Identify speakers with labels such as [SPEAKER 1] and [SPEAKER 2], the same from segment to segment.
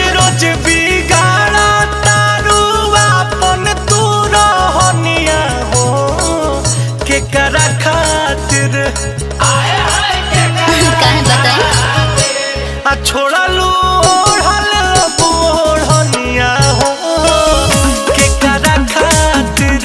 [SPEAKER 1] रोज बिगाड़ा तारू अपन तू रहनिया हो के करा खातिर
[SPEAKER 2] काहे बताई
[SPEAKER 1] आ छोड़लू ओढ़ल बोढ़निया हो के करा खातिर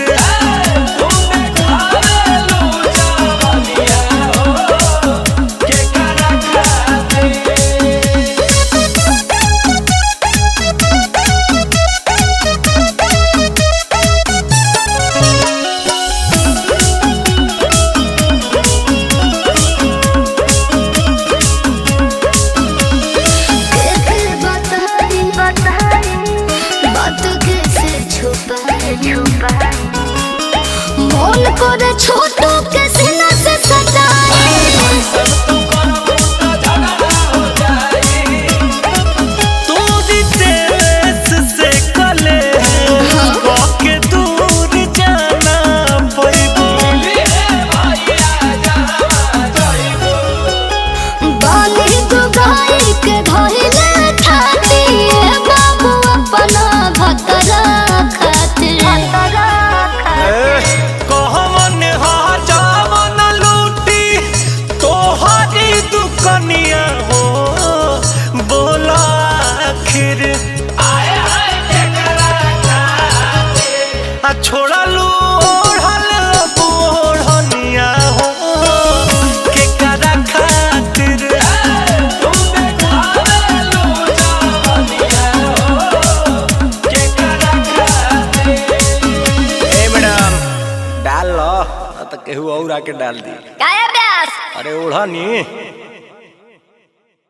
[SPEAKER 2] कैसे बताई बताई बात कैसे छुपाई छुपाई मन करे छोटू के सीना से सटाई
[SPEAKER 1] तोरी देश से कले के दूर जाना पैबू
[SPEAKER 2] बाली दुगाई के धइले खाती बाबू अपना भतरा खातिर
[SPEAKER 1] कहमन हजावन लूटी तोहरी दुकनिया हो बोला आखिर आ छोड़लू ओढ़ल बोढ़निया हो के करा खातिर ए मैडम डाल लो तो केहू और आके डाल दी
[SPEAKER 2] काया ब्यास
[SPEAKER 1] अरे ओढ़नी